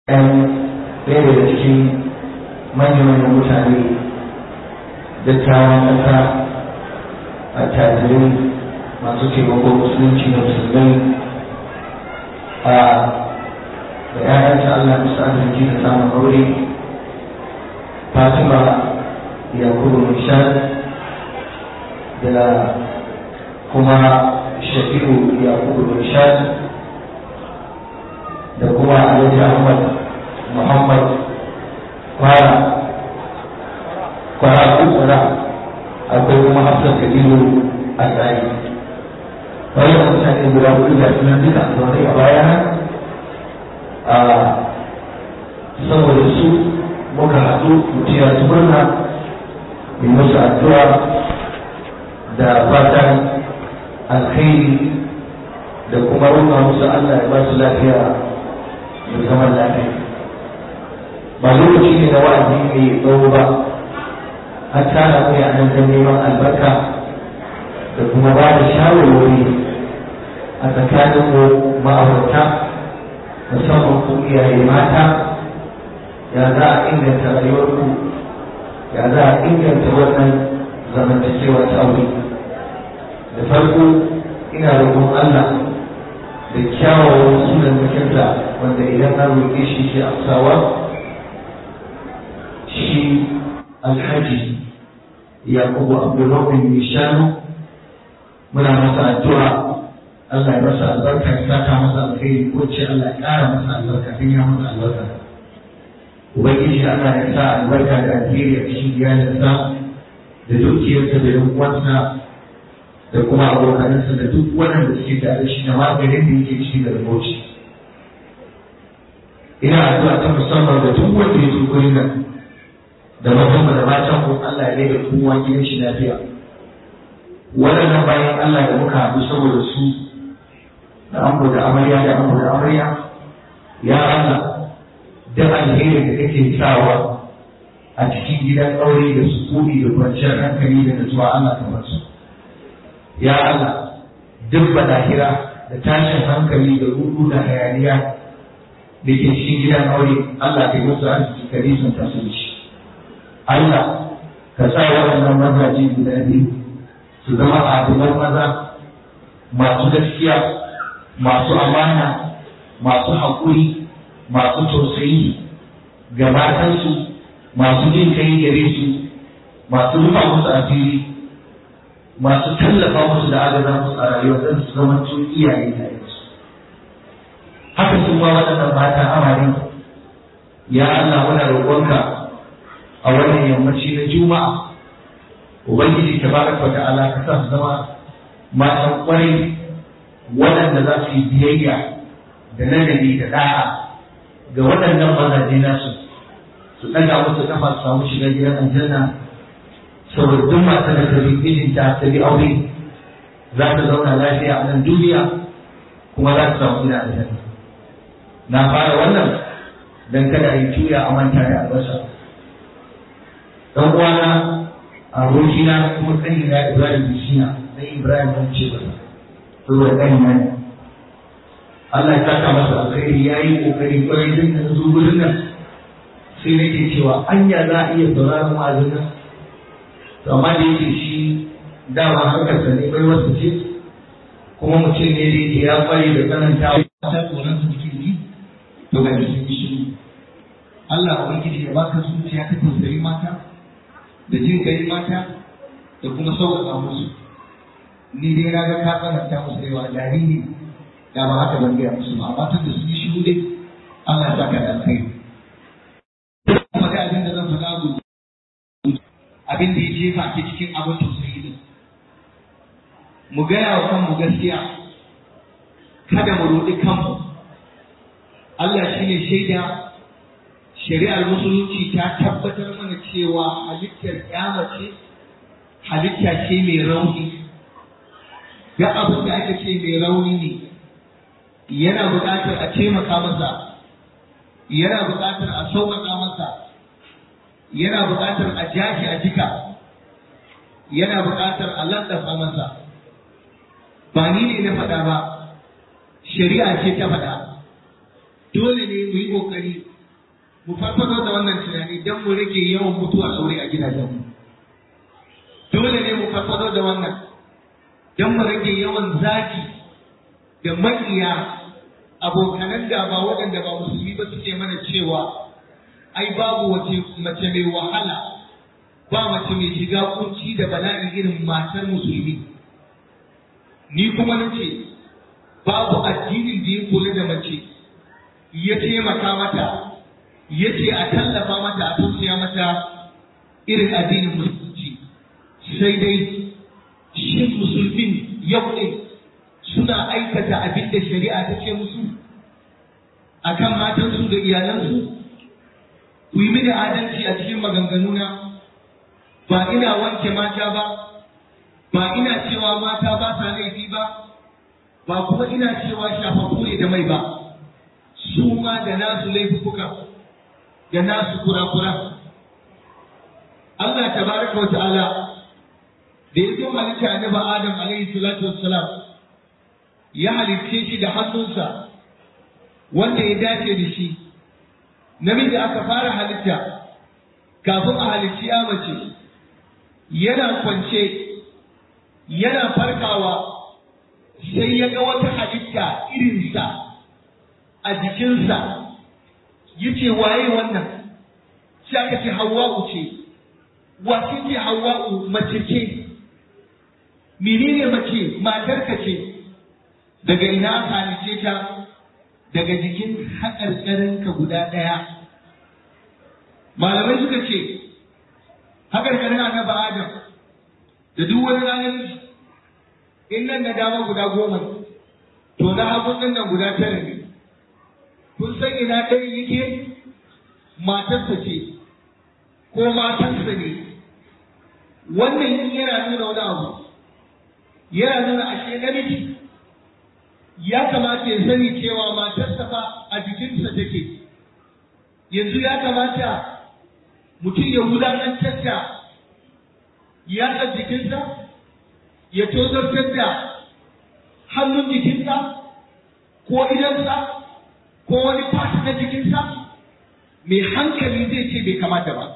ɗan ɗaya daga cikin manyan mutane dattawan ƙasa a tajirai masu taimakon musulunci da musulmai a da ‘ya'yansa Allah musu arziki da samun aure Fatima Yakubu Nishad da kuma Shafi'u Yakubu Nishad da kuma Alhaji Ahmad Muhammad Kwara Kwara Kwara akwai kuma Hafsat Kabiru Al-Tsari wannan mutane guda hudu da suna duka a zaune a baya a saboda su muka haɗu mutiya su murna yi musu addu'a da fatan alkhairi da kuma roƙa musu Allah ya ba su lafiya da zaman lafiya ba lokaci ne na wa'azi mai tsawo ba an tara mu a nan neman albarka da kuma ba da shawarwari a tsakanin mu ma'aurata musamman ku iyaye mata ya za a inganta rayuwarku ya za a inganta wannan zamantakewa ta aure da farko ina roƙon Allah da kyawawan sunan mutunta wanda idan na roƙe shi ke amsawa shi alhaji yakubu abdulrahman nishanu muna masa addu'a Allah ya masa albarka ya saka masa alkhairi ko ce Allah ya ƙara masa albarka don ya masa albarka ubangiji Allah ya sa albarka da alheri a cikin iyalinsa da dukiyarsa da yan uwansa da kuma abokanansa da duk waɗanda suke tare shi da maganin da yake ci da rubuci ina addu'a ta musamman da duk wanda ya zo gurin nan da mazan da matan ku Allah ya da kowa gidan shi lafiya waɗannan bayan Allah da muka haɗu saboda su da ango da amarya da ango da amarya ya Allah da alherin da kake sawa a cikin gidan aure da sukuni da kwanciyar hankali da nutsuwa Allah ta basu ya Allah duk balahira da tashin hankali da rudu da hayaniya da ke cikin gidan aure Allah ka yi musu arziki ka nisan ta su shi Allah ka sa waɗannan mazaje guda biyu su zama adilan maza masu gaskiya masu amana masu haƙuri masu tausayi ga matansu masu jin kai gare su masu rufa musu asiri masu tallafa musu da agaza musu a rayuwa don su zama tun iyaye da yansu haka sun ma waɗannan mata amare ya Allah muna roƙonka a wannan yammaci na juma'a ubangiji tabaraka wa ta'ala ka sa su zama matan kwarai waɗanda za su yi biyayya da nagari da da'a ga waɗannan mazaje nasu su ɗaga musu kafa su samu shiga gidan aljanna saboda duk matar da ta bi mijinta ta bi aure za ta zauna lafiya a nan duniya kuma za ta samu gidan aljanna na fara wannan dan kada a yi tuya a manta da albasa dan uwana abokina kuma sani na Ibrahim Bishina dan Ibrahim ban ce ba saboda ɗan nan Allah ya saka masa alkhairi ya yi kokari kwarai din da zo gurin nan sai nake cewa anya za a iya sauraron wa'azin nan to amma da yake shi dama harkar sa ne bai wasu ce kuma mutum ne da yake ya kware da tsananta ta tsoron su cikin ji to ga sun yi shiru Allah ubangiji ya baka zuciya ta tausayi mata da jin kai mata da kuma sauƙaƙa musu ni dai na ga ka tsananta musu yawa jariri da ba haka ban gaya musu ba amma tun da sun yi shiru dai Allah ya saka da alkhairi kuma da abin da zan faɗa ku abin da ya jefa ke cikin abin tausayi din mu gaya wa kanmu gaskiya kada mu roɗi kanmu Allah shine shaida shari'ar musulunci ta tabbatar mana cewa halittar ce halitta ce mai rauni ga abin da aka ce mai rauni ne yana buƙatar a taimaka masa yana buƙatar a sauƙaƙa masa yana buƙatar a jashi a jika yana buƙatar a landafa masa ba ni ne na faɗa ba shari'a ce ta faɗa dole ne mu yi ƙoƙari mu farfado da wannan tunani don mu rage yawan mutuwar aure a gidajenmu dole ne mu farfado da wannan don mu rage yawan zaki da maƙiya abokanan gaba waɗanda ba musulmi ba suke mana cewa ai babu wace mace mai wahala ba mace mai shiga kunci da bala'i irin matar musulmi ni kuma nace babu addinin da ya kula da mace ya taimaka mata ya ce a tallafa mata a tausaya mata irin addinin musulunci sai dai shin musulmin yau ɗin suna aikata abin da shari'a ta ce musu akan matansu da iyalansu ku yi mini adalci a cikin maganganuna ba ina wanke mata ba ba ina cewa mata ba sa laifi ba ba kuma ina cewa shafafu ne da mai ba su ma da nasu laifuka da nasu kura-kura Allah tabaraka wa ta'ala da ya zo halitta annabi Adam alaihi salatu wassalam ya halicce shi da hannunsa wanda ya dace da shi namiji aka fara halitta kafin a halicci ya mace yana kwance yana farkawa sai ya ga wata halitta irinsa a jikinsa ya ce waye wannan sai aka ce hawa'u ce wace ce hawa'u mace ce menene mace matarka ce daga ina aka halice ta daga jikin haƙarƙarinka guda ɗaya malamai suka ce haƙarƙarin annabi adam da duk wani ranar in nan na dama guda goma to na hagun nan nan guda tara ne kun san ina ɗaya yake matarsa ce ko matarsa ne wannan yana nuna wani abu yana nuna ashe namiji ya kamata ya sani cewa matarsa fa a jikinsa take yanzu ya kamata mutum ya wulaƙantar da yatsar jikinsa ya tozartar da hannun jikinsa ko idansa ko wani fata na jikinsa mai hankali zai ce bai kamata ba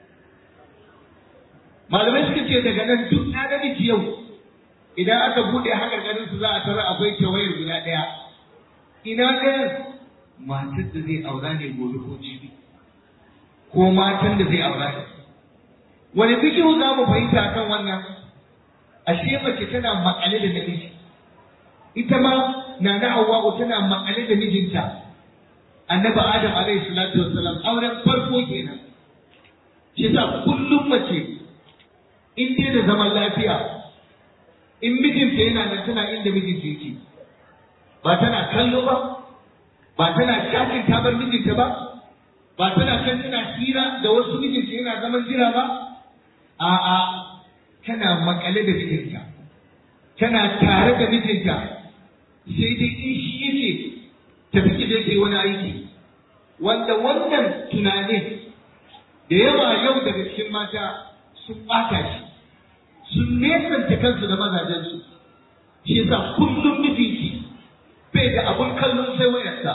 malamai suka ce daga nan duk na namiji yau idan aka buɗe haka ganin su za a tara akwai tawayar guda ɗaya ina ɗayan matar da zai aura ne gobe ko jibi ko matan da zai aura ne wani fikihu za mu fahimta kan wannan ashe mace tana makale da namiji ita ma na na hawa'u tana makale da mijinta annabi adam alaihi salatu wassalam auren farko kenan shi sa kullum mace in dai da zaman lafiya in mijinta yana nan tana inda mijinta yake ba tana kallo ba ba tana shakin tabar mijinta ba ba tana kan tana hira da wasu mijinta yana zaman jira ba a'a tana makale da mijinta tana tare da mijinta sai dai in shi yake tafi ki da ke wani aiki wanda wannan tunanin da yawa yau daga cikin mata sun ɓata shi sun nesanta kansu da mazajensu shi yasa kullum mijinki bai da abun kallon sai wayarsa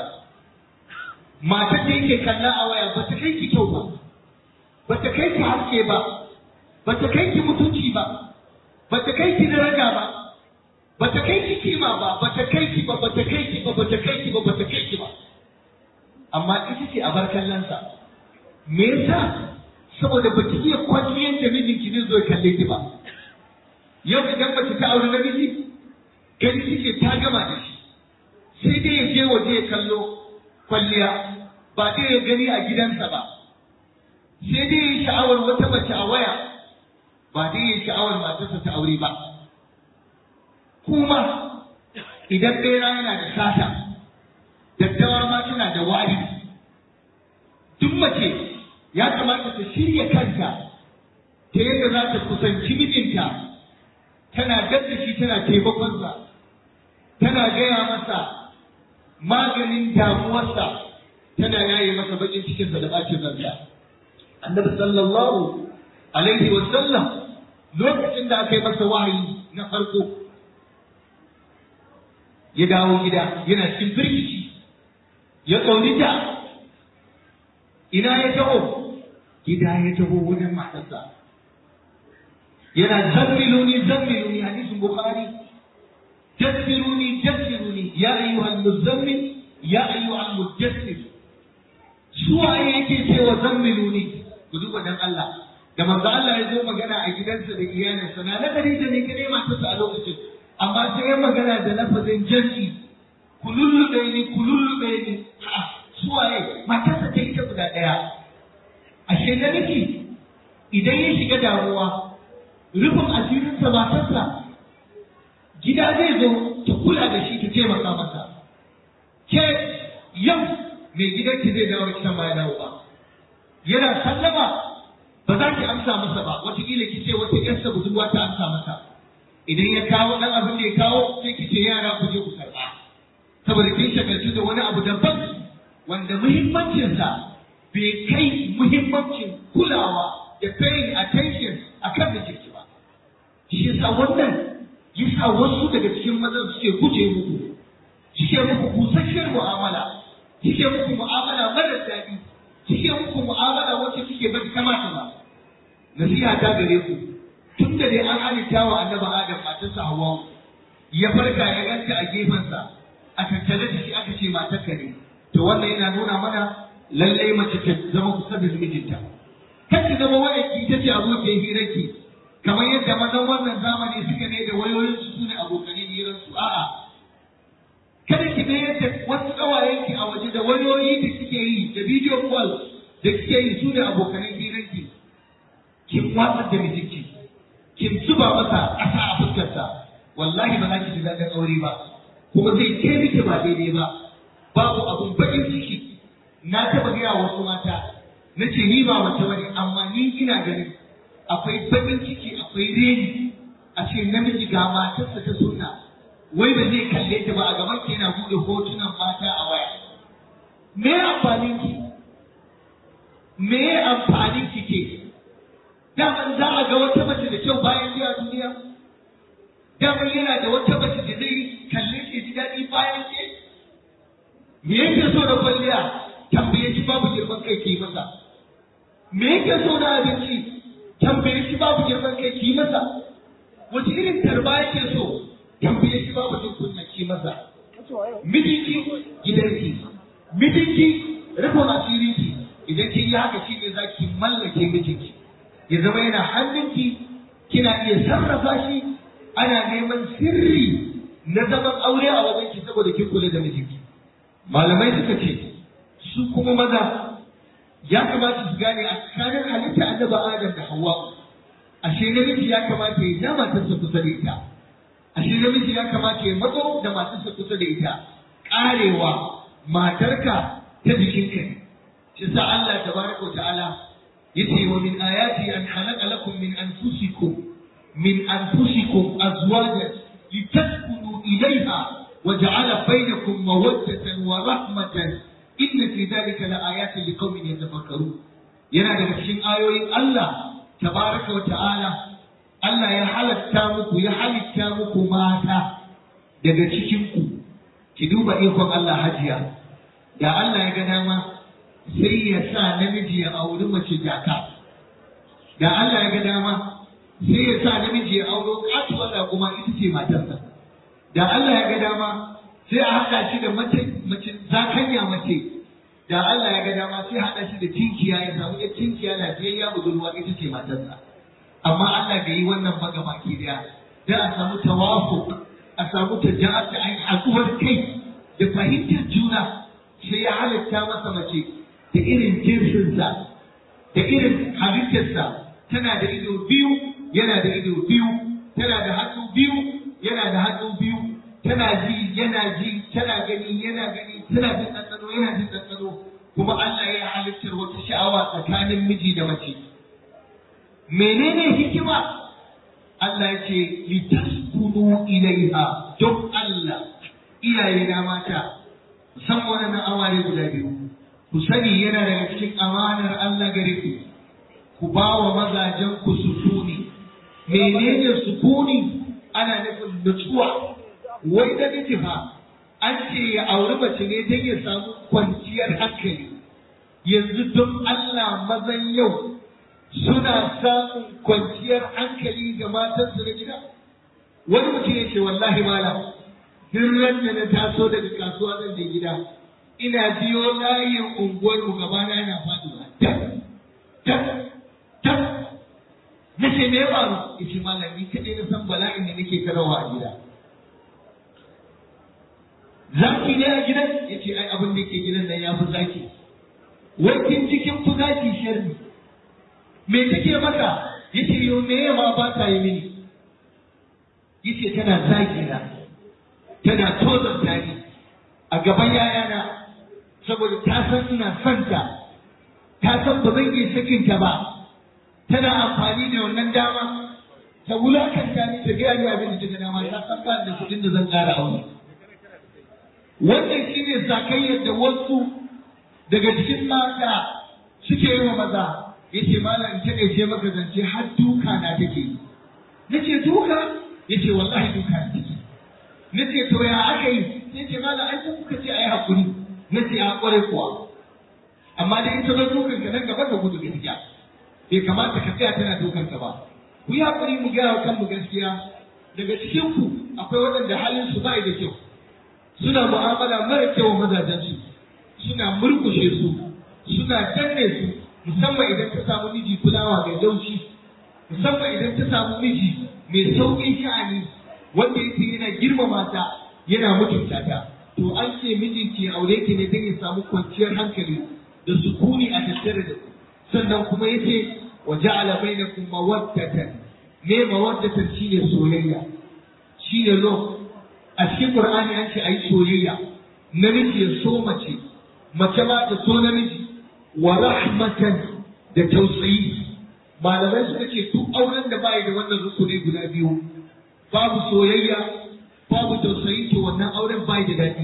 mata da yake kalla a waya ba ta kai ki kyau ba ba ta kai ki haske ba ba ta kai ki mutunci ba ba ta kai ki daraja ba ba ta kai ki kima ba ba ta kai ki ba ba ta kai ki ba ba ta kai ki ba ba ta kai ki ba amma ita ce a bar kallonsa me yasa saboda ba ki iya kwalliyar da mijinki zai zo ya kalle ki ba yau idan mace ta aure namiji gani kike ta gama da shi sai dai ya je waje ya kallo kwalliya ba dai ya gani a gidansa ba sai dai ya sha'awar wata mace a waya ba dai ya sha'awar matarsa ta aure ba kuma idan ɗaya yana da sata daddawa ma tana da wari duk mace ya kamata ta shirya kanta ta yadda za ta kusanci mijinta tana gadda shi tana taimakonsa tana gaya masa maganin damuwarsa tana yaye masa bakin cikinsa da bacin ransa annabi sallallahu alaihi wa sallam lokacin da aka yi masa wahayi na farko ya dawo gida yana cikin firgici ya tsaunita ina ya taho gida ya taho wajen matarsa yana zammiluni zammiluni hadisin bukhari dassiruni dassiruni ya ayyuhal muzammil ya ayyuhal mudassir suwaye yake cewa zammiluni ku duba dan Allah da manzo Allah ya zo magana a gidansa da iyalinsa na nagari da ne kadai matarsa a lokacin amma sai ya magana da lafazin jansi kululluɓe ni kululluɓe ni suwaye matarsa ta ita guda ɗaya ashe namiji idan ya shiga damuwa rufin asirinsa matarsa gida zai zo ta kula da shi ta taimaka masa ke yau mai gidanki zai dawo kitan ma ya dawo ba yana sallama ba za ki amsa masa ba wataƙila ki ce wata ƴarsa budurwa ta amsa masa idan ya kawo ɗan abin da ya kawo sai ki ce yara ku je ku karɓa saboda kin shagaltu da wani abu daban wanda muhimmancinsa bai kai muhimmancin kulawa da paying attention a kan mijinki ba shi yasa wannan yasa wasu daga cikin mazan suke guje muku suke muku busasshiyar mu'amala suke muku mu'amala mara daɗi suke muku mu'amala wacce suke ba ta kamata ba nasiha ta gare ku tun da dai an halitta wa annabi adam matarsa hawa ya farka ya ganta a gefensa a tattare da shi aka ce matarka ne to wannan yana nuna mana lallai mace ta zama kusa da mijinta kan ki zama wayarki ita ce abokin hirarki kamar yadda mazan wannan zamani suka ne da wayoyin su sune abokanin hirar su a'a kada ki ga yadda wasu kawayenki a waje da wayoyi da kike yi da video call da kike yi sune abokanin hirarki kin watsar da mijinki kin zuba masa ƙasa a fuskarsa wallahi ba za ki ji daɗin aure ba kuma zai ke miki ba daidai ba babu abun bakin ciki na taɓa gaya wasu mata na ce ni ba mace bane amma ni ina ganin akwai bakin ciki akwai reni a ce namiji ga matarsa ta sunna wai ba zai kalle ta ba a gaban ki yana buɗe hotunan mata a waya me amfanin ki me amfanin ki ke daman za a ga wata mace da kyau bayan biya duniya daman yana da wata mace da zai kalle ke ji daɗi bayan ke me yake so da kwalliya tambaye shi babu girman kai ki masa me yake so da abinci tambaye shi babu girman kai ki masa wace irin tarba yake so tambaye shi babu jin kunya ki masa mijinki gidanki mijinki rufin asirinki idan kin yi haka shi ne za ki mallake mijinki ya zama yana hannunki kina iya sarrafa shi ana neman sirri na zaman aure a wajen ki saboda kin kula da mijinki malamai suka ce su kuma maza ya kamata su gane a tsakanin halitta annabi Adam da Hawwa ashe namiji ya kamata ya da matarsa kusa da ita ashe namiji ya kamata ya matso da matarsa kusa da ita karewa matarka ta jikinka ne shi sa Allah tabaraka wa ta'ala yace wa min ayati an khalaqa lakum min anfusikum min anfusikum azwajan litaskunu ilayha wa ja'ala bainakum mawaddatan wa rahmatan inna fi dhalika laayatin liqaumin yatafakkarun yana daga cikin ayoyin Allah tabaraka wa ta'ala Allah ya halatta muku ya halitta muku mata daga cikin ku ki duba ikon Allah hajiya da Allah ya ga dama sai ya sa namiji ya auri mace jaka da Allah ya ga dama sai ya sa namiji ya auro katuwa da kuma ita ce matarsa da Allah ya ga dama sai a haɗa shi da mace mace zakanya mace da Allah ya ga dama sai haɗa shi da tinkiya ya samu ya tinkiya lafiyayya budurwa ita ce matarsa amma Allah bai yi wannan ba ga baki daya da a samu tawafu a samu taja'at da ai hakuwar kai da fahimtar juna sai ya halitta masa mace da irin jinsinsa da irin halittarsa tana da ido biyu yana da ido biyu tana da hannu biyu yana da hannu biyu tana ji yana ji tana gani yana gani tana jin ɗanɗano yana jin ɗanɗano kuma Allah ya halittar wata sha'awa tsakanin miji da mace menene hikima Allah ya ce litaskunu ilaiha don Allah iyaye na mata musamman wannan aware guda biyu ku sani yana daga cikin amanar Allah gare ku ku ba wa mazajen ku sukuni menene sukuni ana nufin nutsuwa wai da miji fa an ce ya auri mace ne don ya samu kwanciyar hankali yanzu don Allah mazan yau suna samun kwanciyar hankali ga matansu na gida wani mutum ya ce wallahi malam duk ran da na taso daga kasuwa zan je gida ina biyo layin unguwar mu gaba na yana faduwa tak tak tak na ce me ya faru ya ce malam ni kaɗai na san bala'in da nake karawa a gida zaki ne a gidan ya ce ai abin da ke gidan nan ya fi zaki wakin cikin fi zaki sharri me take maka ya ce yau me ma ba ta yi mini ya ce tana zaki na tana tozarta ni a gaban yayana saboda ta san ina son ta ta san ba zan iya sakin ta ba tana amfani da wannan dama ta wulakanta ni ta gaya ni abin da ta dama ta san ba da kuɗin da zan ƙara aure wannan shine zakayyar da wasu daga cikin mata suke yi wa maza yace malam ta ce maka zance har duka na take yi nace duka yace wallahi duka na take nace to ya aka yi yace malam ai ko kuka ce ai hakuri nace a kware kuwa amma da ita zo dukan ka nan gaba ka gudu gaskiya bai kamata ka tsaya tana dukan ka ba ku yi hakuri mu gaya kan mu gaskiya daga cikin ku akwai waɗanda halin su ba da kyau suna mu'amala mara kyau mazajen su suna murkushe su suna danne su musamman idan ta samu miji kulawa mai laushi musamman idan ta samu miji mai sauƙin sha'ani wanda yake yana girmama ta yana mutunta ta to an ce mijin ke aure ki ne don ya samu kwanciyar hankali da sukuni a tattare da ku sannan kuma yace wa ja'ala bainakum mawaddatan me mawaddatan shine soyayya shine lo a cikin qur'ani an ce ayi soyayya namiji ya so mace mace ma ta so namiji wa rahmatan da tausayi malamai suka ce duk auren da bai da wannan rukuni guda biyu babu soyayya babu tausayi to wannan auren bai da daɗi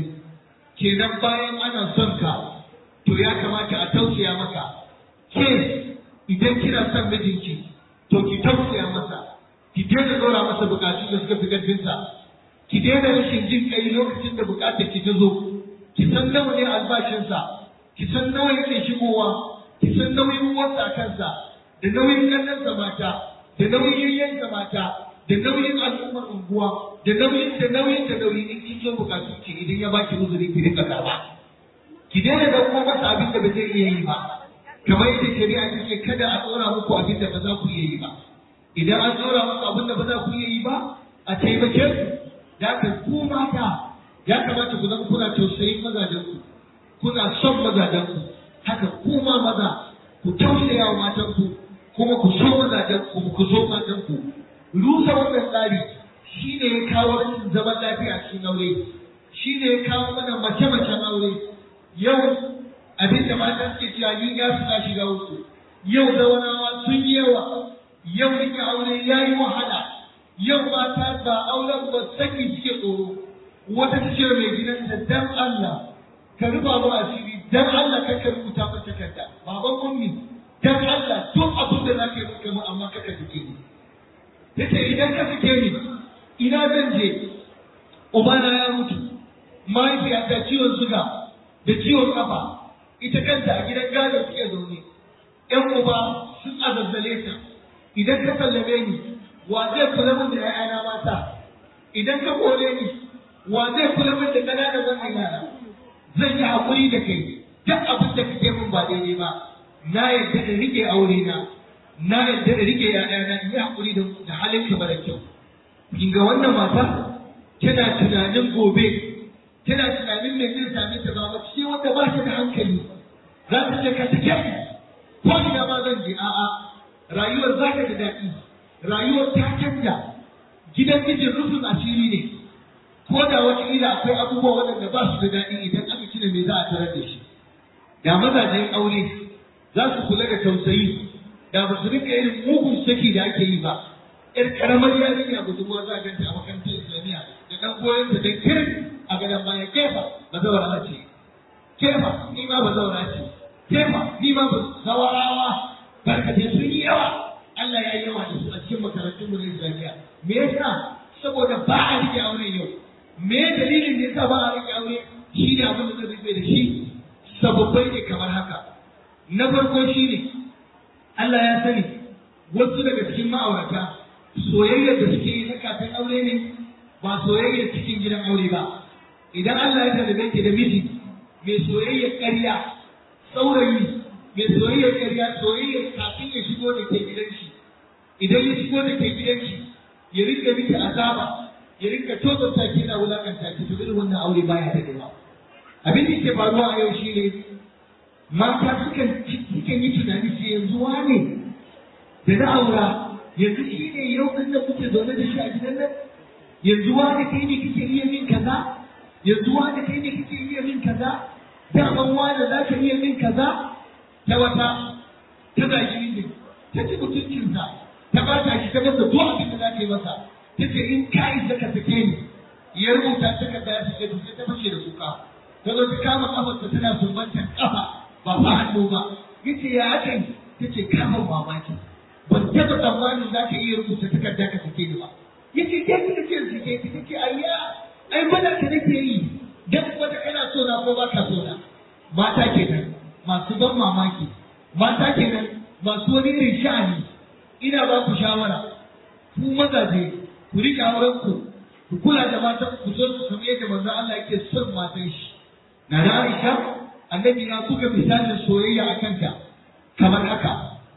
kenan bayan ana son ka to ya kamata a tausaya maka ke idan kina son mijinki to ki tausaya masa ki daina dora masa bukatu da suka fi ƙarfinsa ki daina rashin jin kai lokacin da bukatar ki ta zo ki san nawa ne albashinsa ki san nawa yake shigowa ki san nauyin uwarsa a kansa da nauyin ƙannensa mata da nauyin yayyensa mata da nauyin al'ummar unguwa da nauyin da nauyin da nauyin in kin zo bukatu ki idan ya baki uzuri ki rika karba ki daina da kuma masa abin da ba zai iya yi ba kamar yadda shari'a ta ce kada a tsora muku abin da ba za ku iya yi ba idan an tsora muku abin da ba za ku iya yi ba a taimake ku da haka ku mata ya kamata ku zama kuna tausayin mazajen ku kuna son mazajen ku haka ku ma maza ku tausaya wa matan ku kuma ku so mazajen ku ku so matan ku rusa wannan tsari shi ne ya kawo rashin zaman lafiya cikin aure shi ne ya kawo mana mace-macen aure yau abin da mata suke cewa ni ya su shiga uku yau zawanawa sun yi yawa yau rike aure ya yi wahala yau mata ba auren ba saki suke tsoro wata ta ce mai gidanta dan Allah ka rufa mu asiri dan Allah ka ka rubuta mata takarda baban ummi dan Allah duk abin da zaka yi muka mu amma ka ka duke ni yace idan ka sake ni ina zan je ubana ya mutu mahaifiyata ciwon suga da ciwon kafa ita kanta a gidan gado suke zaune ƴan uba sun azazzale ta idan ka sallame ni wa zai kula min da ƴaƴana mata idan ka kore ni wa zai kula min da ƙananan wannan yara zan yi haƙuri da kai duk abin da kake min ba daidai ba na yadda in rike aure na na yadda in rike ƴaƴana in yi haƙuri da halin ka mara kyau kin ga wannan mata tana tunanin gobe tana tunanin me zai same ta ba mace ce wanda ba ta da hankali za ta ce ka sake ko ina ma zan je a'a rayuwar za ka da daɗi rayuwar ta canja gidan mijin rufin asiri ne ko da wata ila akwai abubuwa waɗanda ba su da daɗi idan aka cire me za a tarar da shi da mazajen aure za su kula da tausayi da ba su rika irin mugun saki da ake yi ba yar karamar yarinya budurwa za a ganta a makarantar islamiyya da ɗan goyon ta da kirin a gadon baya kefa ba zaura ce kefa ni ma ba zaura ce kefa ni ma ba zawarawa barkatai sun yi yawa Allah ya yi yawa da su a cikin makarantun mu na islamiyya me yasa saboda ba a rike aure yau me dalilin da yasa ba a rike aure shi ne abin da zai rufe da shi sababbai ne kamar haka na farko shine Allah ya sani wasu daga cikin ma'aurata soyayyar da suke yi na kafin aure ne ba soyayyar cikin gidan aure ba idan Allah ya tarbe ki da miji mai soyayyar ƙarya saurayi mai soyayyar ƙarya soyayyar kafin ya shigo da ke gidan shi idan ya shigo da ke gidan shi ya rinka miki azaba ya rinka tozarta ki na wulakanta ki to irin wannan aure baya da dawa abin da ke faruwa a yau shine mata sukan sukan yi tunani sai yanzu wane da na aura yanzu shi ne yau ɗin da kuke zaune da shi a gidan nan yanzu wane kai ne kike iya min kaza yanzu wane kai ne kike iya min kaza daman wane za ka iya min kaza ta wata ta zagi ne ta ci mutuncinsa ta ba ta shi ta masa duk abin da za ta yi masa ta ce in ka isa ka sake ni ya rubuta ta ka ya sake ta sai ta fashe da kuka ta zo ta kama kafarsa tana sumbantar kafa ba fa hannu ba yace ya aka yi ta ce kama mamaki ban taɓa tsammanin za ka iya rubuta takarda ka sake ni ba yace ke kika ce sake ki take ayya ai bada ka nake yi dan wanda kana so na ko baka so na mata kenan masu ban mamaki mata kenan masu wani irin sha'ani ina ba ku shawara ku mazaje ku rike auren ku ku kula da matan ku so su kamar yadda manzo Allah yake son matan shi na da Aisha annabi ya buga misalin soyayya a kanta kamar haka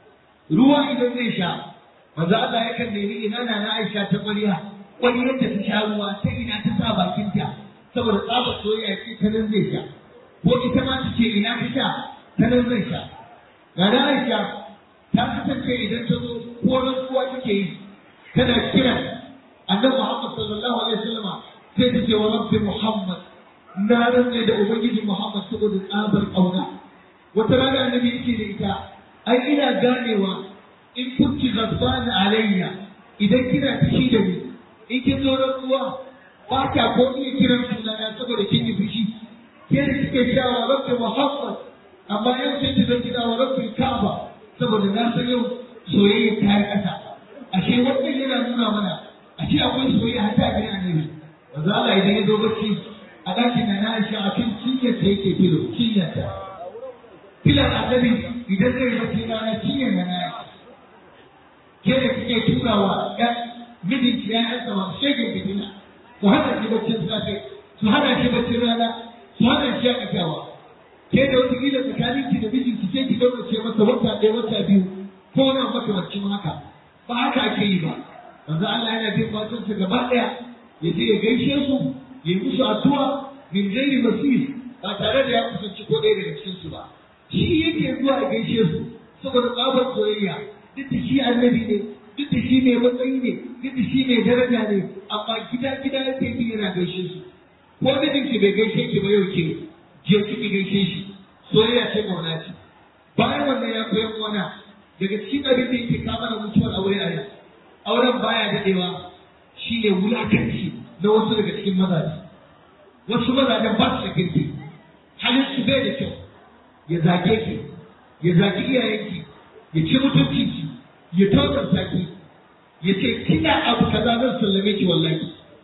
ruwa idan zai sha manzo Allah yakan nemi ina na na Aisha ta ƙwariya ƙwariyar da ta sha ruwa ta ina ta sa bakinta saboda tsabar soyayya ce ta nan zai sha ko ita ma ta ce ina ta sha ta nan zai sha ga da Aisha ta kasance idan ta zo ko rantsuwa take yi tana kira annabi Muhammad sallallahu alaihi wasallam sai ta ce wa rabbi Muhammad na rantsa da ubangiji Muhammad saboda tsabar kauna wata rana annabi yake da ita ai ina ganewa in kunti ghadban alayya idan kina fushi da ni in kin zo rantsuwa ba ta ko iya kiran sunana saboda kin yi fushi ke da kike sha wa rabbi Muhammad amma yau sai ta zan kira wa rabbi Kaaba saboda na san yau soyayya ta yi ƙasa ashe wannan yana nuna mana ashe akwai soyayya har ta gidan annabi manzo Allah idan ya zo bacci a ɗakin na na Aisha a kan cinyar ta yake filo cinyar ta filan annabi idan zai bacci rana cinyar na na ke da kike turawa ɗan mijinki ya yansa ma shege fitina su hana shi baccin safe su hana shi baccin rana su hana shi yaƙatawa ke da wata kila tsakanin ki da mijinki sai ki ce masa wata ɗaya wata biyu ko wani makamancin haka ba haka ake yi ba manzo Allah yana bin matansa gaba ɗaya ya je ya gaishe su ya yi musu addu'a min gairi masir ba tare da ya kusanci ko ɗaya daga cikin su ba shi yake zuwa ya gaishe su saboda tsabar soyayya duk da shi annabi ne duk da shi mai matsayi ne duk da shi mai daraja ne amma gida gida yake bi yana gaishe su ko mijin ki bai gaishe ki ba yau ke je ki gaishe shi soyayya ce mauna ce bayan wannan ya koyan wana daga cikin abin da yake kama da mutuwar aure a yau auren baya dadewa shine wulakanci na wasu daga cikin mazaje wasu mazajen ba su da kirki halin su bai da kyau ya zage ki ya zagi iyayenki ya ci mutunci ki ya tozarta ki ya ce kina abu kaza zan sallame ki wallahi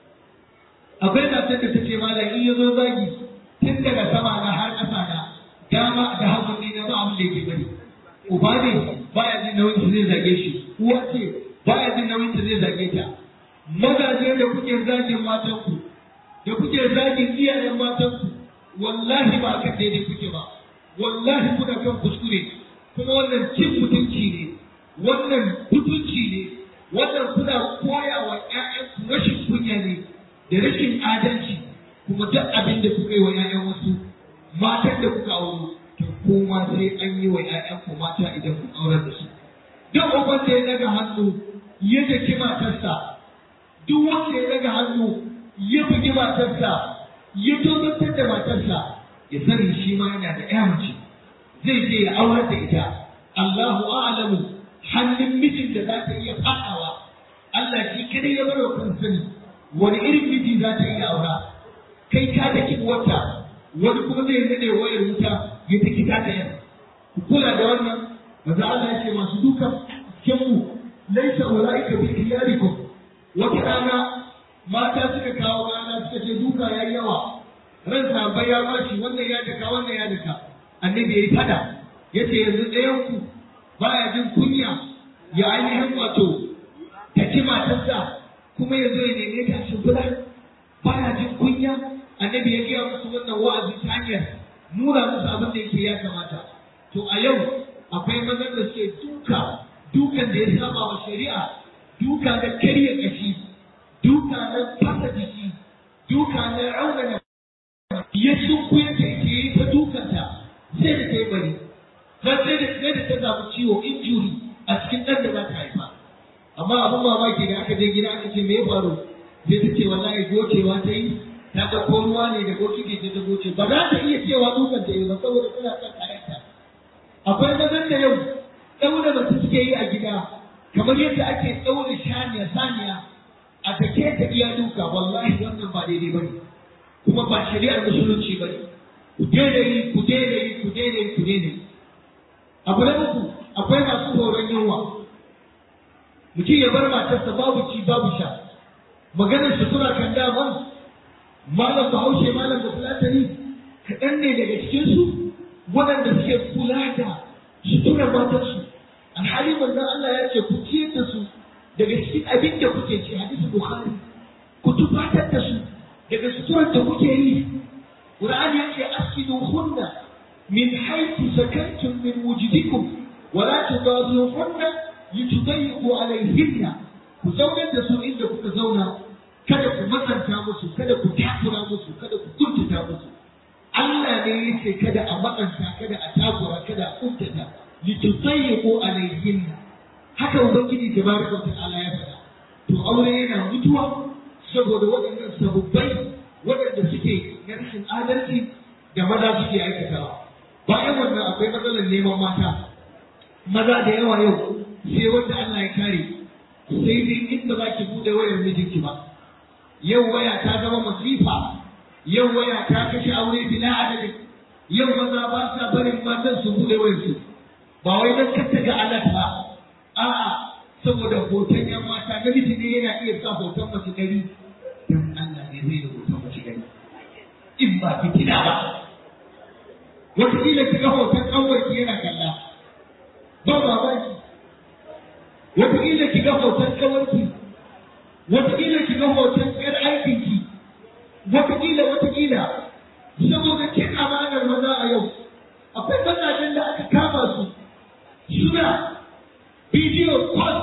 akwai matar da take malam in ya zo zagi tun daga sama na har ƙasa na dama da hagu ne na ba abin da yake bari uba ne baya jin nauyin ta zai zage shi uwa ce baya jin nauyin ta zai zage ta mazaje da kuke zagin matanku da kuke zagin iyayen matanku wallahi ba kan daidai kuke ba wallahi kuna kan kuskure kuma wannan cin mutunci ne wannan mutunci ne wannan kuna koya wa ƴaƴanku rashin kunya ne da rashin adalci kuma duk abin da kuka yi wa ƴaƴan wasu matan da kuka auro to kuma sai an yi wa ƴaƴanku mata idan kun aurar da su duk uban da ya daga hannu ya daki matarsa duk wanda ya daga hannu ya bugi matarsa ya tozartar da matarsa ya sani shi ma yana da ƴa mace zai je ya aurar da ita Allahu a'lamu hannun mijin da za ta iya faɗawa Allah shi kadai ya bar wa kan sani wani irin miji za ta iya aura kai ka da wata wani kuma zai nade wayar wuta ya ta kita ta yan ku kula da wannan maza Allah ya ce masu dukan kinmu laisa ulaika bi khiyarikum wata rana mata suka kawo rana suka ce duka yayi yawa ran sabai ya bashi wannan ya daka wannan ya daka annabi yayi fada ya ce yanzu ɗayanku baya jin kunya ya ainihin wato ta ci matarsa kuma ya zo ya neme ta shimfiɗa baya jin kunya annabi ya gaya musu wannan wa'azi ta hanyar nuna musu abin da yake ya kamata to a yau akwai mazan da suke duka dukan da ya saba wa shari'a duka na karya kashi duka na fasa jiki duka na raunana ya sunku ya ke yi ta dukanta sai da ta yi bari har sai da sai da ta samu ciwo injuri a cikin ɗan da za ta haifa amma abin mamaki da aka je gida aka ce me ya faru sai ta ce wallahi gocewa ta yi ta ga ko ruwa ne da bokiti ta ta goce ba za ta iya cewa dukan ta yi ba saboda tana son kayanta akwai mazan da yau ɗaura mace suke yi a gida kamar yadda ake ɗaure shaniya saniya a take ta iya duka wallahi wannan ba daidai ba ne kuma ba shari'ar musulunci ba ne ku daina yi ku daina yi ku daina yi ku daina yi abu na uku akwai masu horon yunwa mutum ya bar matarsa babu ci babu sha maganar sutura kan daman malam bahaushe malam da fulatani kaɗan ne daga cikinsu waɗanda suke kula da suturar matarsu alhali manzon Allah ya ce ku ciyar da su daga cikin abin da kuke ci hadisi bukhari ku tufatar da su daga suturar da kuke yi qur'ani ya ce askidu hunna min haythu sakantum min wujudikum wa la tudaruhunna litudayyiqu alayhinna ku zaunar da su inda kuka zauna kada ku matsanta musu kada ku takura musu kada ku kuntata musu Allah ne ya ce kada a matsanta kada a takura kada a kuntata litudayyiqu alayhinna haka ubangiji tabaraka ta'ala ya faɗa to aure yana mutuwa saboda waɗannan sababbai waɗanda suke na rashin adalci da maza suke aikatawa bayan wannan akwai matsalar neman mata maza da yawa yau sai wanda Allah ya kare sai dai inda za ki buɗe wayar mijinki ba yau waya ta zama masifa yau waya ta kashe aure bila adadin yau maza ba sa barin matan su buɗe wayarsu ba wai don kanta ga alat ba a'a saboda hoton yan mata namiji ne yana iya sa hoton mace ɗari don Allah ne zai da hoton mace ɗari in ba fitina ba wataƙila ki ga hoton ƙanwarki yana kalla ba mamaki wataƙila ki ga hoton ƙawarki wataƙila ki ga hoton ƴar aikinki wataƙila wataƙila saboda kin amanar maza a yau akwai mazajen da aka kama su suna bidiyo call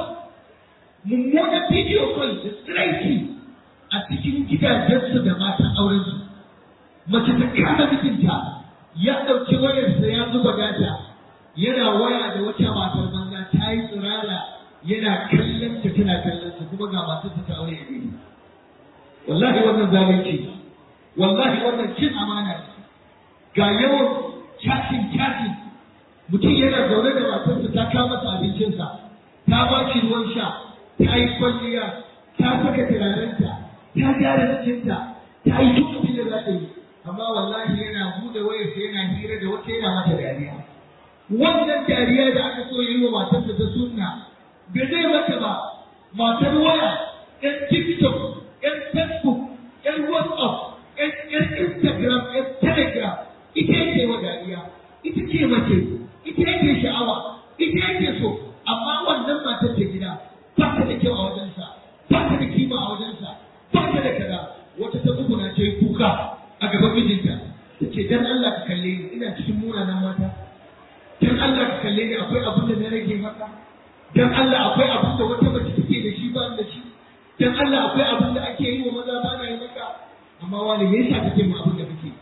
mummunan bidiyo call da tsiraiki a cikin gidajensu da matan aurensu mace ta kama mijinta ya ɗauki wayarsa ya zuba data yana waya da wata matar banza ta yi tsirara yana kallon ta tana kallon ta kuma ga matarsa ta aure a gari wallahi wannan zalunci wallahi wannan cin amana ga yawan chatting chatting mutum yana zaune da matarsa ta kawo masa abincinsa ta ba shi ruwan sha ta yi kwalliya ta saka turarenta ta gyara jikinta ta yi duk abin da za ta yi amma wallahi yana bude wayarsa yana hira da wata yana mata dariya wannan dariya da aka so yi wa matarsa ta sunna bai zai mata ba matar waya yan tiktok yan facebook yan whatsapp yan instagram yan telegram ita yake wa dariya ita ce mace ita yake sha'awa ita yake so amma wannan matar ta gida ba ta da kyau a wajensa ba ta da kima a wajensa ba ta da kaza wata ta tsuguna ta yi kuka a gaban mijinta ta ce dan Allah ka kalle ni ina cikin munanan mata dan Allah ka kalle ni akwai abin da na rage maka dan Allah akwai abin da wata mace take da shi ba da shi dan Allah akwai abin da ake yi wa maza ba na yi maka amma wani me yasa kake mu abin da kake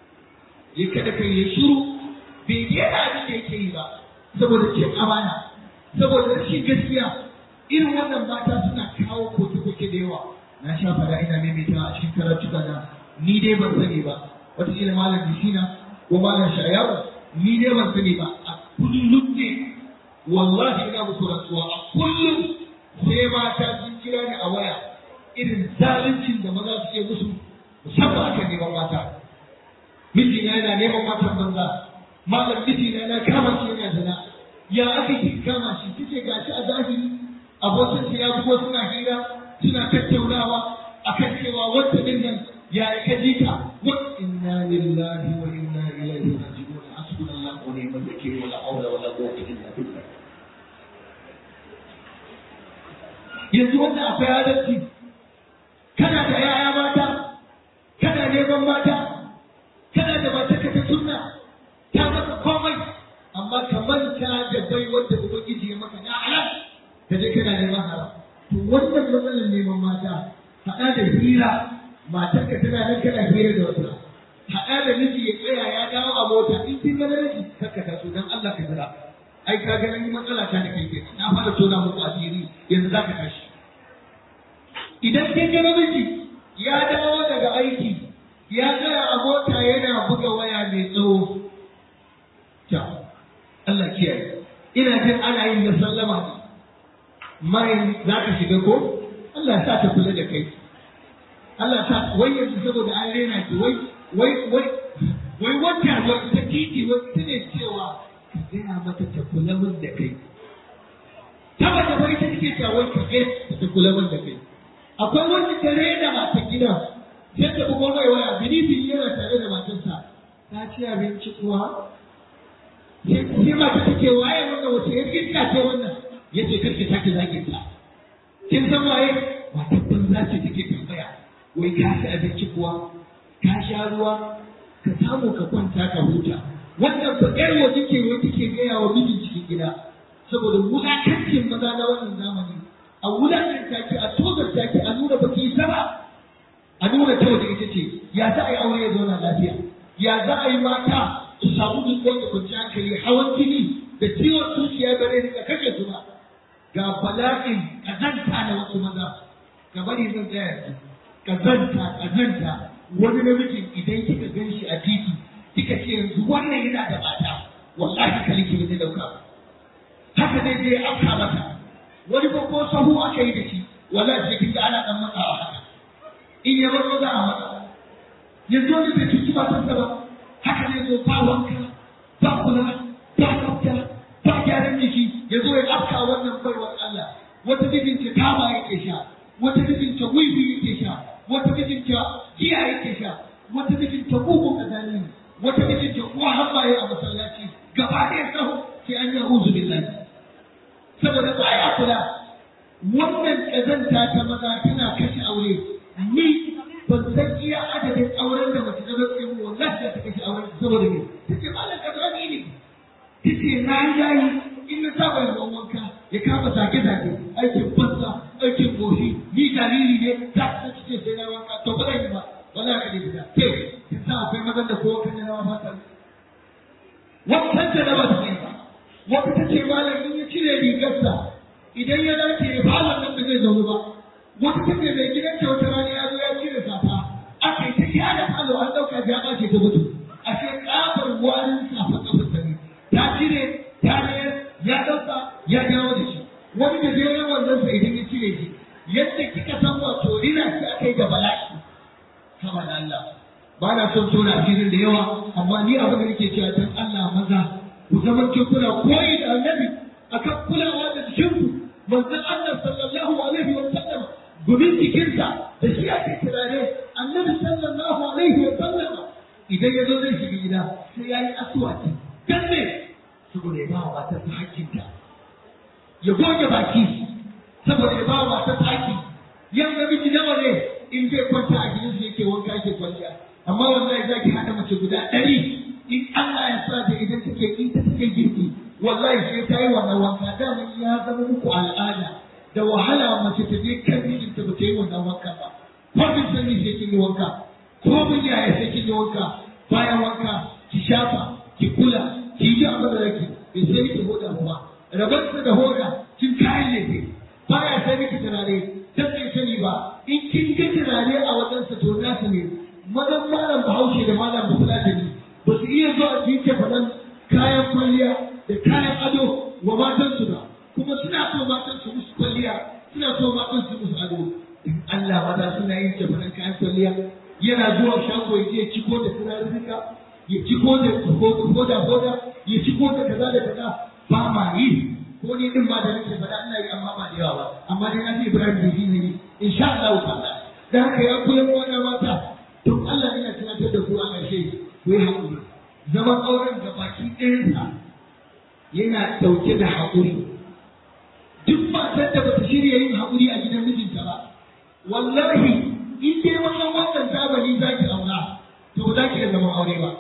ya kada kai ya shiru bai daina abin da yake yi ba saboda cin amana saboda rashin gaskiya irin wannan mata suna kawo koke-koke da yawa na sha fada ina maimaita a cikin karatuka na ni dai ban sani ba wataƙila malam bishina ko malam shayawu ni dai ban sani ba a kullum ne wallahi ina muku rantsuwa a kullum sai mata sun kira ni a waya irin zaluncin da maza suke musu musamman akan neman mata mijina yana neman matan banza malam mijina yana kama shi yana zina ya aka yi kama shi kike gashi a zahiri abokin ya bugo suna hira suna tattaunawa akan cewa wata din nan ya ka ji ka wa inna lillahi wa inna ilaihi raji'un hasbunallahu wa ni'mal wakeel wa la hawla wa yanzu wanda akwai adalci kana da yaya mata kana neman mata kana da mata ka ta sunna ta maka komai amma ka manta da bai wanda ubangiji ya maka na halal ka je kana neman haram to wannan matsalar neman mata haɗa da hira matarka tana nan kana hira da wata haɗa da miji ya tsaya ya dawo a mota in kin ga miji kakka ta so dan Allah ka jira ai ka ga ni matsala ta da kai kenan na fara tona muku asiri yanzu zaka tashi idan kin ga miji ya dawo daga aiki ya tsaya a mota yana buga waya mai tsawo ta Allah kiyaye ina jin ana yin da sallama mai za ka shiga ko Allah sa ta kula da kai Allah sa wai yanzu saboda an rena ki wai wai wai wai wata wai ta titi wai ta ne cewa ka gaya mata ta kula min da kai ta ba ta bari ta take cewa wai ka gaya ta kula min da kai akwai wanda ta rena mata gida sai ta bugo mai waya bini yana tare da matarsa ta ci abinci kuwa sai mata take waye wannan wace ya iska ce wannan yace karki sake zagin ta kin san waye wata banza ce take tambaya wai ka ci abinci kuwa ka sha ruwa ka samu ka kwanta ka huta wannan ba ƴar waje ke wai take gaya wa mijin cikin gida saboda wulakancin maza na wannan zamani a wulakanta ki a tozarta ki a nuna baki yi ba a nuna ta waje ita ce ya za a yi aure ya zauna lafiya ya za a yi mata su samu nutsuwa da kwanciyar hankali hawan jini da ciwon zuciya ba zai rika kashe su ba ga bala'in kazanta na wasu maza ga bari zan tsaya yanzu kazanta kazanta wani namijin idan kika gan shi a titi kika ce yanzu wannan yana da mata wallahi kaliki ba zai dauka ba haka zai je afka mata wani babban sahu aka yi da shi wallahi sai kin ga ana dan matsawa haka in ya bar za a matsa yanzu wani bai cuci matarsa ba haka zai zo ba wanka ba kula ba tsafta ba gyaran jiki ya zo ya afka wannan baiwar Allah wata mijinta kama yake sha wata mijinta wiwi yake sha wata mijinta giya yake sha wata mijinta bugun kazani ne wata mijinta uwa hambaye a masallaci gaba ɗaya sahu sai an yi uzu billahi saboda baya kula wannan kazanta ta maza tana kashe aure ni ban san iya adadin auren da mace ta zai mu wallahi da ta kashe auren saboda me take malam kazani ne tace na yi yayi in na saba yin wanka ya kama zage zage aikin banza aikin goshi ni jariri ne ta ta ce sai na wanka to ba zan yi ba wala ka dai da ke kin sa akwai mazan da kowa kan yana fata wannan da ba ta yi ba wata ta ce malam in ya cire rigarsa idan ya dace ya fara nan da zai zaune ba wata ta ce mai gidan ta wata rana ya zo ya cire safa aka yi ta kyara falo an ɗauka ya ɓace ta mutu a ce ƙafar warin safa ƙafar ta ne ta cire ta mayar ya ɗauka ya dawo da shi wani da zai yawan nan sa idan ya cire shi yadda kika san wato rina shi aka yi da bala'i kama da Allah ba na son tona asirin da yawa amma ni abin da nake cewa dan Allah maza ku zama kuna koyi da annabi akan kulawa da jikinku manzon Allah sallallahu alaihi wa sallam gumin jikinsa da shi ake turare annabi sallallahu alaihi wa sallam idan ya zo zai shiga gida sai ya yi asuwaki dan ne saboda ya ba wa matar ta hakkinta ya goge baki saboda ya ba wa matar ta hakki yau namiji nawa ne in zai kwanta a gidansa yake wanka yake kwanciya amma wallahi za ki haɗa mace guda ɗari in Allah ya sa da idan take in ta take girki wallahi sai ta yi wannan wanka dama ya zama muku al'ada da wahala mace ta je kan mijinta ba ta yi wannan wanka ba ko bin sani sai kin yi wanka ko bin yaya sai kin yi wanka bayan wanka ki shafa ki kula ki yi abin da zaki bai sai ki hoda kuma rabarsa da hoda kin kayan lefe baya sai miki turare dan bai sani ba in kin ga turare a wajensa to nasu ne mazan malam bahaushe da malam bafulatani ba su iya zuwa su yi faɗan kayan kwalliya da kayan ado wa matansu ba kuma suna so matan su musu kwalliya suna so matan su musu ado in Allah maza suna yin faɗan kayan kwalliya yana zuwa shago ya je ciko da turarurruka ya ciko da hoda hoda ya ciko da kaza da kaza ba ma yi ko ni din ba da nake faɗa ina yi amma ba da yawa ba amma dai na ce Ibrahim bai yi ne insha Allah ta'ala da haka ya koyar wannan mata don Allah ina tunatar da ku a ƙarshe ku yi haƙuri zaman auren da baki ɗayansa yana yana ɗauke da haƙuri duk matar da bata shirya yin haƙuri a gidan mijinta ba wallahi in dai wannan wannan zamani za ki aura to ba za ki da zaman aure ba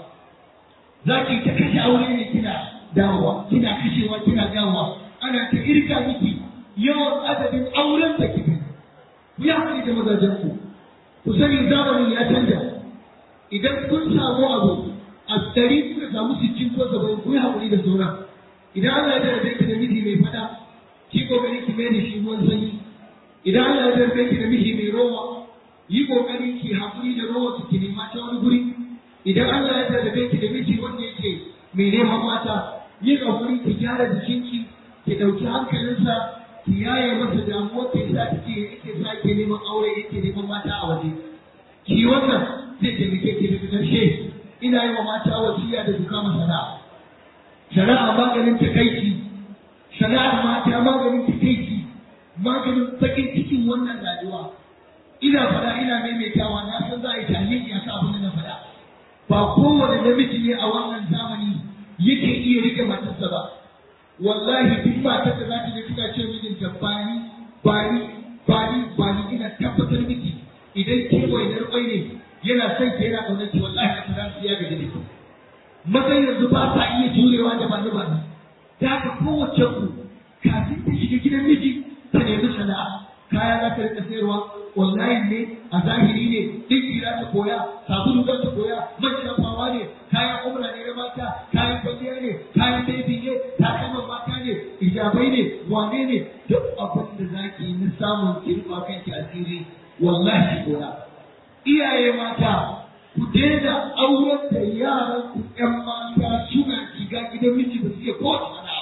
za ki ta kashe aure ne kina dawowa kina kashewa kina dawowa ana ta irka miki yawan adadin auren da kike ku yi haƙuri da mazajen ku ku sani zamanin ya canja idan kun samu abu a ɗari kuka samu sittin ko saba'in ku yi haƙuri da sauran idan Allah ya jarrabe ki da miji mai fada ki kokari ki mai da shi ruwan sanyi idan Allah ya jarrabe ki da miji mai rowa yi kokari ki haƙuri da rowa ki nema ta wani guri idan Allah ya jarrabe ki da miji wanda yake mai neman mata yi haƙuri ki gyara jikinki ki ɗauki hankalinsa ki yaye masa damuwar da yasa kike yake sa ke neman aure yake neman mata a waje ki wannan zai taimake ki daga ƙarshe ina yi wa mata wasiya da duka sana'a shari'a maganin takaici shari'ar mata maganin takaici maganin bakin cikin wannan rayuwa ina fada ina maimaitawa na san za a yi tahlili a kan abin da na fada ba kowane namiji ne a wannan zamani yake iya rike matarsa ba wallahi duk matar da za ta je tana ce mijinta bani bani bani bani ina tabbatar miki idan ke wainar kwai ne yana son ki yana ƙaunar ki wallahi a tara ya gaji da ki mazan yanzu ba sa iya jurewa da bani bani da haka kowace ku kafin ta shiga gidan miji ta nemi sana'a kaya za ta rika sayarwa online ne a zahiri ne dinki za ta koya sabulu za ta koya man shafawa ne kayan umra ne na mata kayan kwalliya ne kayan baby ne takalman mata ne ijabai ne wane ne duk abin da za ki yi na samun kirba kanki asiri wallahi koya iyaye mata ku daina auren da yaran ku ƴan mata suna shiga gidan miji ba su iya kowace sana'a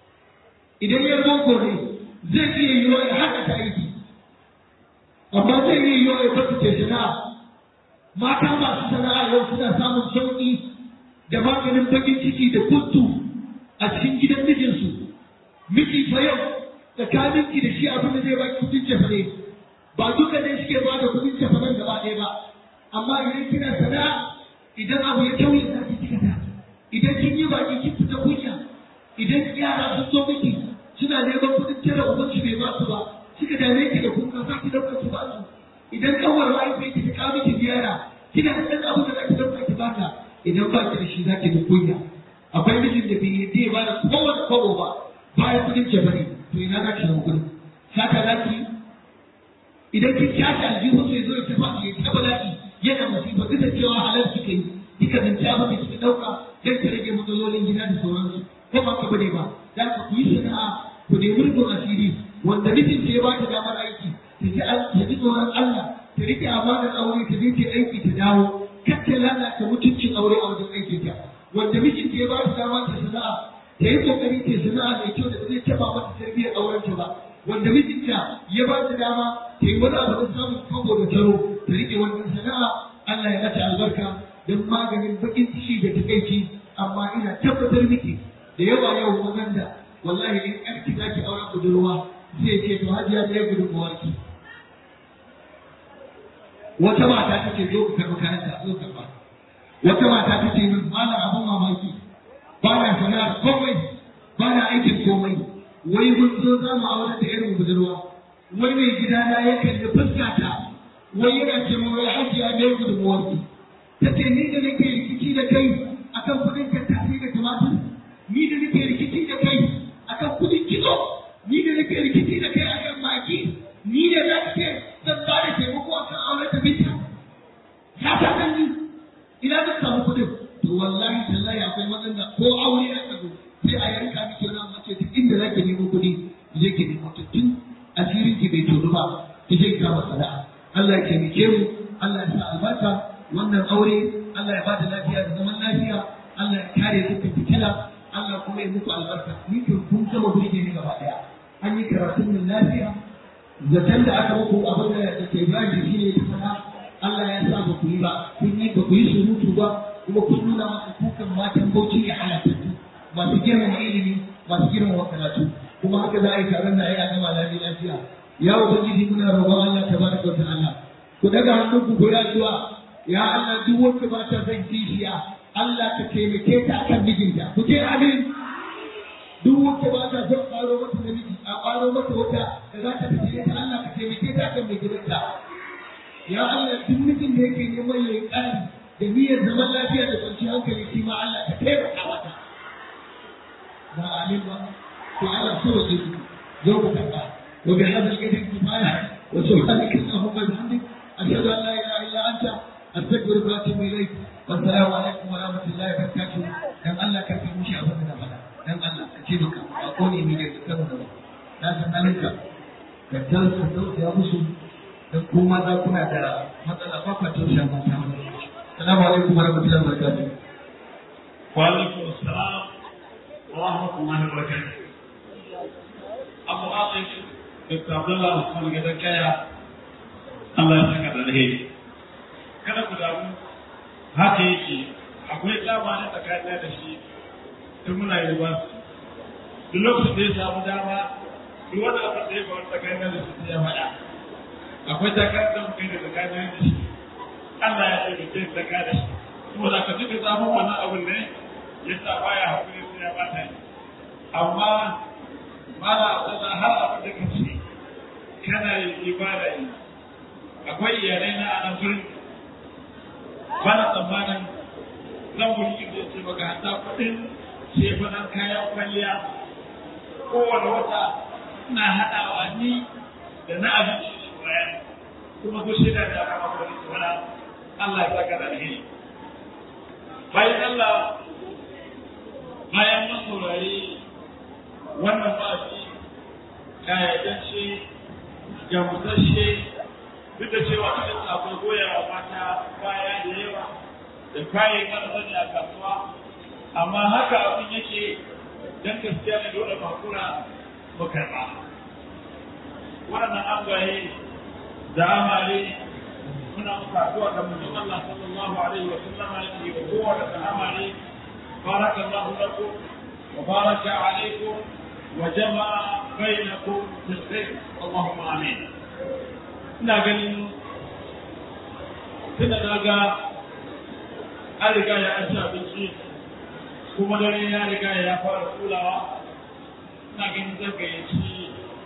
idan ya boko ne zai iya yi wa ya haka ta aiki amma zai iya yi wa ya fata ce sana'a mata masu sana'a yau suna samun sauƙi da maganin bakin ciki da kuntu a cikin gidan mijinsu miji fa yau tsakaninki da shi abin da zai ba ki kudin cefa ne ba duka ne suke ba da kudin cefa nan gaba ɗaya ba amma idan kina sana'a idan abu ya tauye za ki cika ta idan kin yi baki kin fita kunya idan yara sun zo miki suna neman kudin tara ubanci bai ba su ba suka dame ki da kuka za ki dauka ki ba su idan kawar mahaifiyar ki ta kawo miki ziyara kina da ɗan abu da za ki dauka ki bata idan ba ki da shi za ki da kunya akwai mijin da bai yadda ya bada kowane kwabo ba bayan kudin jabari to ina za ki samu kudin saka za ki idan kin kyashe aljihu sai zo ya tafi ya ta bala'i yana masifa duk da cewa halal kika yi kika zance abin da kika dauka dan ta rage matsalolin gida da sauransu ko ba ka bane ba za ka ku yi sana'a ku nemi rufin asiri wanda mijin ce ya ba ta damar aiki ta ji ta ji tsoron Allah ta rike amanar aure ta je ta aiki ta dawo kar ta lalata mutuncin aure a wajen aikin ta wanda mijin ce ya ba ta damar ta sana'a ta yi kokari ta sana'a mai kyau da ba zai taba mata tarbiyyar auren ta ba wanda mijinta ya ba ta dama ta yi wani abu da samun kwabo da taro ta rike wannan sana'a Allah ya mata albarka don maganin bakin ciki da takaici amma ina tabbatar miki da yawa yau mazan da wallahi in ƴarki za ki auren budurwa zai ce to hajiya ɗaya gudunmuwar ki wata mata ta ce zo ka karɓi kayanka zo karɓa wata mata ta ce min ba na abin mamaki ba na sana'ar komai ba na aikin komai wai mun zo za mu aure da irin budurwa wai mai gidana ya kalli fuskata wai yana ce mu wai hajiya ɗaya gudunmuwar ki ta ce ni da nake rikici da kai akan kudin tattasi da tumatir ni da nake rikici da kai akan kudin kitso ni da nake rikici da kai akan maki ni da za ka ce zan ba da taimako akan aure ta binta ya ta san ni ina zan samu kudin to wallahi tallahi akwai matsala ko aure ya tsago sai a yanka miki wani mace duk inda za ki nemo kuɗi je ki nemo tun asirin ki bai tono ba ki je ki kama sana'a Allah ya taimake mu Allah ya sa albarka wannan aure Allah ya bada lafiya da zaman lafiya Allah ya kare dukkan fitila Allah kuma ya muku albarka ni kan kun gama burge ni gaba daya an yi karatun min lafiya zaton da aka muku abin da ke bayan shi ne ta fada Allah ya sa ba ku yi ba kun yi ba ku yi surutu ba kuma kun nuna masa kukan matan bauchi ne halatattu masu girmama ilimi masu girmama karatu kuma haka za a yi taron da a yi a gama lafiya ya ubangiji muna roƙon Allah tabaraka wa ta'ala ku daga hannunku ku yi addu'a ya Allah duk wanda ba ta son kishiya Allah ka taimake ta akan mijinta ku ce amin duk wacce ba ta son ƙaro mata namiji a ƙaro mata wata da za ta fice ta Allah ka taimake ta kan mai gidanta ya Allah duk mijin da yake neman ya yi ƙari da niyyar zaman lafiya da kwanciyar hankali shi ma Allah ka taimaka mata ba amin ba to Allah so ya ji zo ku karɓa wa bi hadal qadri kifaya wa subhanaka allahumma wa bihamdik ashhadu an la ilaha illa anta astaghfiruka wa atubu ilayk wa assalamu alaikum wa rahmatullahi wa barakatuh dan Allah ka fi mushi abin da na faɗa dan Allah ka ce maka a kone ni da kanu da na san halinka ka tausa tausaya musu dan kuma za kuna da matsala ba kwa tausaya mata assalamu alaikum wa rahmatullahi wa barakatuh wa alaikum assalam wa rahmatullahi wa barakatuh Abu Atif Dr. Abdullah Usman Gadar Kaya Allah ya saka da alheri kada ku damu haka yake akwai dama na tsakanin da shi tun muna yi ba duk lokacin da ya samu dama duk wani abin da ya faru tsakanin da shi ya faɗa akwai takarar da muka yi da tsakanin da shi Allah ya ce mutum tsaka da shi kuma da ka duka zafin wannan abin ne ya sa baya hakuri sai ya bata yi amma mala abdullah har abin da ka ce kana yin ibada yi akwai iyalai na anan gurin bana tsammanin zan wuri inda ce maka hata kuɗin shefanan kayan kwalliya kowane wata ina haɗawa ni da na abinci da bayan kuma ko shida da aka maka wani wala Allah ya saka da alheri bayan Allah bayan mun saurari wannan ba'azi kayyadance gamsashe duk da cewa cikin akwai goyawa mata baya da yawa da kayan arzani a kasuwa amma haka abin yake dan gaskiya ne dole makura mu karɓa waɗannan angwaye da amare muna muka addu'a da manzon Allah sallallahu alaihi wa sallama yake wa kowa da amare barakallahu lakum wa baraka alaikum wa jama'a bainakum bil khair Allahumma amin ina ganin tunda na ga an riga ya an ci abinci kuma dare ya riga ya fara kulawa ina ganin zan gayyaci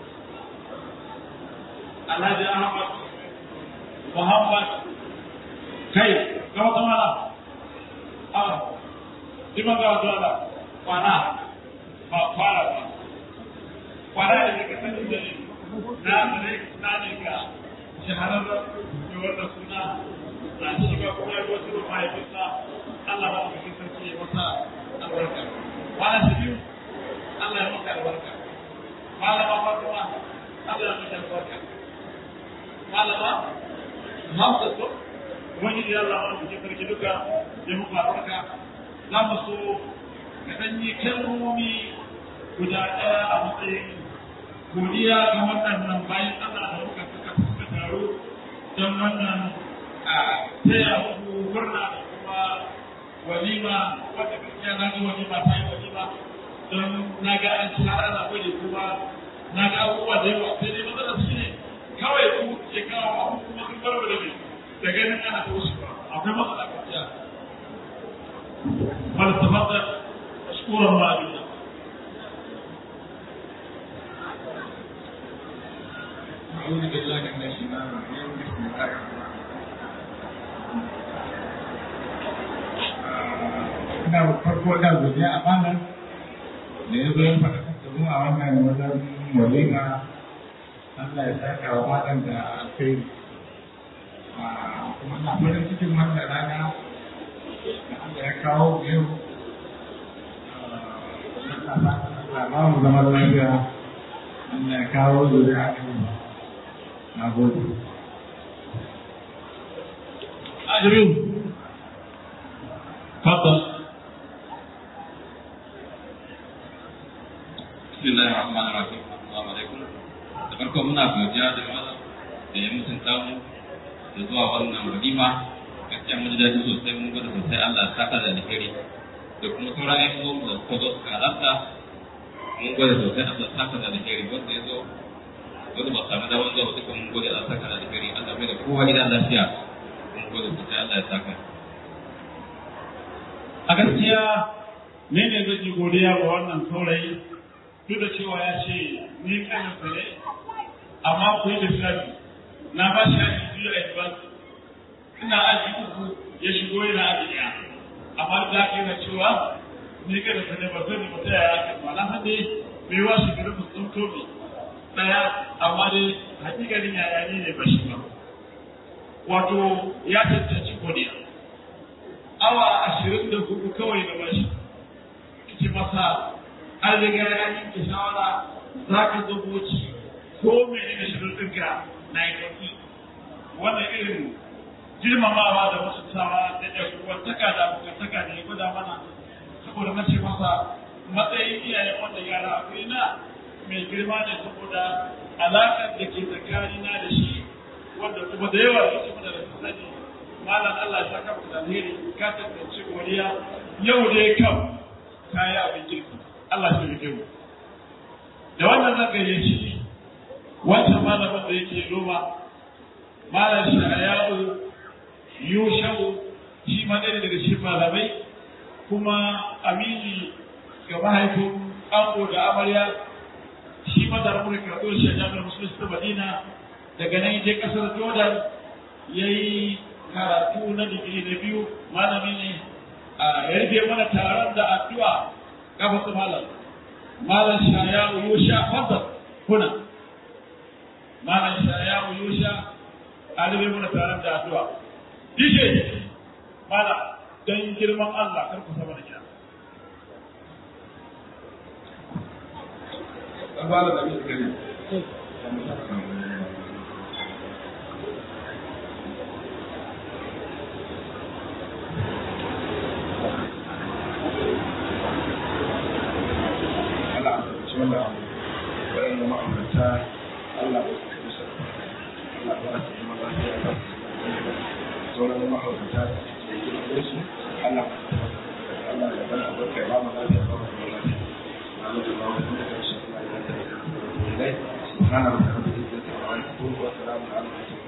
Alhaji Ahmad Muhammad kai ga wata mala a ima ga wata mala kwana ba fara ba kwana da daga sanin da na ne na ne ga shahararren da wanda suna na shiga kuma ya wasu mahaifinsa Allah ba mu cikin sarki ya masa albarka kwana shi biyu Allah ya maka albarka malama Fatima Allah ya maka albarka malama Hamza to wani da Allah ba mu cikin sarki duka ya muka albarka za mu so ka dan yi kalmomi guda ɗaya a matsayin godiya ga waɗannan bayan Allah da muka suka suka taro don wannan a taya muku murna da kuma walima wata gaskiya na ga walima ta yi walima don na ga an ci har ana gwada kuma na ga abubuwa da yawa sai dai matsalar shi ne kawai ku ke kawo abu kuma sun bar da mai da ganin ana ta wasu ba akwai matsala gaskiya فلتفضل مشكورا مأجورا أعوذ بالله من الشيطان الرجيم بسم الله ina farko da godiya a malam da ya zo ya faɗa da mu a wannan wajen walima Allah ya saka wa malam da alkhairi kuma na farin cikin wannan rana da Allah ya kawo yau Allah ba mu zama lafiya Allah ya kawo zuriya a na gode. أجرم تفضل بسم الله الرحمن الرحيم السلام عليكم da farko muna godiya da malam da ya mutunta mu da zuwa wannan walima gaskiya mun ji daɗi sosai mun gwada sosai Allah ya saka da alheri da kuma sauran ƴan uwan da suka zo suka halarta mun gwada sosai Allah ya saka da alheri wanda ya zo wanda ba samu damar zuwa duka mun gode Allah ya saka da alheri Allah mai da kowa gidan lafiya mun gode sosai Allah ya saka a gaskiya ne ne zai godiya ga wannan saurayi duk da cewa ya ce ni kanin sa ne amma ku yi lissafi na ba shi aji biyu a advance ina aji uku ya shigo yana aji ɗaya amma da aka yana cewa ni kanin sa ne ba zan ba ta yaya kan ba na san dai bai wa shi garin mutum tobi ɗaya amma dai hakikalin yaya ne ne ba shi ba wato ya cancanci godiya awa ashirin da hudu kawai na bashi ce masa an riga ya yanke shawara za ka zo boci ko mene da shirin ɗinka na yi ɗauki wannan irin girmamawa da wasu sawa da ɗaukuwantaka da abokantaka da ya gwada mana saboda na ce masa matsayin iyayen wanda yara akwai na mai girma ne saboda alaƙar da ke tsakanina da shi wanda kuma da yawa da kuma da sani malam Allah ya saka mu da alheri ka tantance godiya yau dai kam kayi abin kirki Allah shi rike mu da wannan zan gayyaci wancan malamin da yake noma malam sha'ayahu yushau shi ma ɗaya daga cikin malamai kuma amini ga mahaifin ango da amarya shi ma da ramurin karɓar shi a jami'ar musulunci ta madina daga nan je ƙasar jordan ya yi karatu na digiri na biyu malami ne a yarfe mana taron da addu'a kafa su malam malam shaya yusha fadda kuna malam shaya yusha a rufe mana taron da addu'a dije malam don girman Allah kar ku sama da gida wanda waɗanda ma'aurata Allah ba su kusa Allah ba su zama lafiya ba sauran ma'aurata da suke girma su Allah ba su Allah ya bana albarka ya ba mu lafiya ba mu zama lafiya Allah ya ba mu da karshe Allah ya ta yi da subhana rabbika rabbil izzati amma yasifun wa salamun ala al-mursalin